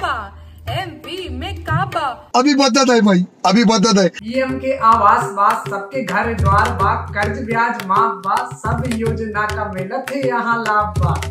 बा एमपी में का बा अभी बदत है भाई अभी बदत है पीएम के आवास बा सबके घर द्वार बा कर्ज ब्याज माफ बा सब योजना का मिलत है यहाँ लाभ बा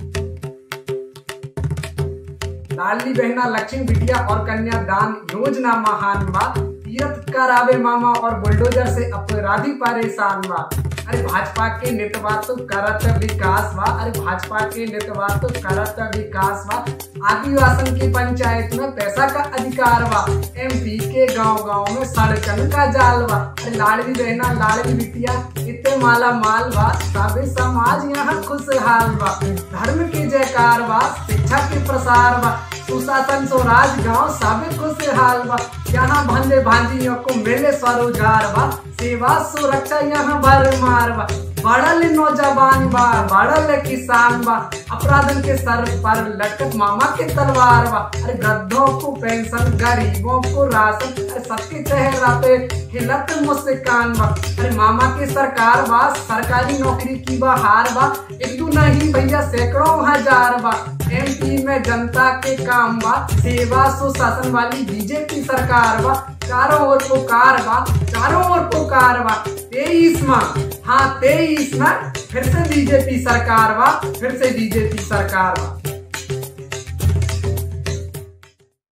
लाडली बहना लक्ष्मी बिटिया और कन्यादान योजना महान बा तीरथ करावे मामा और बुलडोजर से अपराधी परेशान बा अरे भाजपा के नेतवा तो करत विकास बा अरे भाजपा के नेतवा तो करत विकास बा आदिवासन की पंचायत में पैसा का अधिकार बा एमपी के गांव गांव में सड़कन का जाल बा अरे लाडली बहना लाडली बिटिया इतने माला माल बा सबे समाज यहाँ खुशहाल बा धर्म के जयकार बा शिक्षा के प्रसार बा सुशासन स्वराज गांव सबे खुशहाल बा यहाँ भंडे भांजियों को मिले स्वरोजगार बा सेवा सुरक्षा यहाँ भरमार बा बढ़ल नौजवान बा बढ़ल किसान बा अपराधन के सर पर लटक मामा के तलवार बा अरे वृद्धों को पेंशन गरीबों को राशन अरे सबके चेहरा पे खिलत मुस्कान बा अरे मामा की सरकार बा सरकारी नौकरी की बहार बा एक दो नहीं भैया सैकड़ों हजार बा एमपी में जनता के काम बा सेवा सुशासन वाली बीजेपी सरकार बा चारों ओर पुकार बा चारों ओर पुकार बा तेईस में हाँ तेईस में फिर से बीजेपी सरकार बा फिर से बीजेपी सरकार बा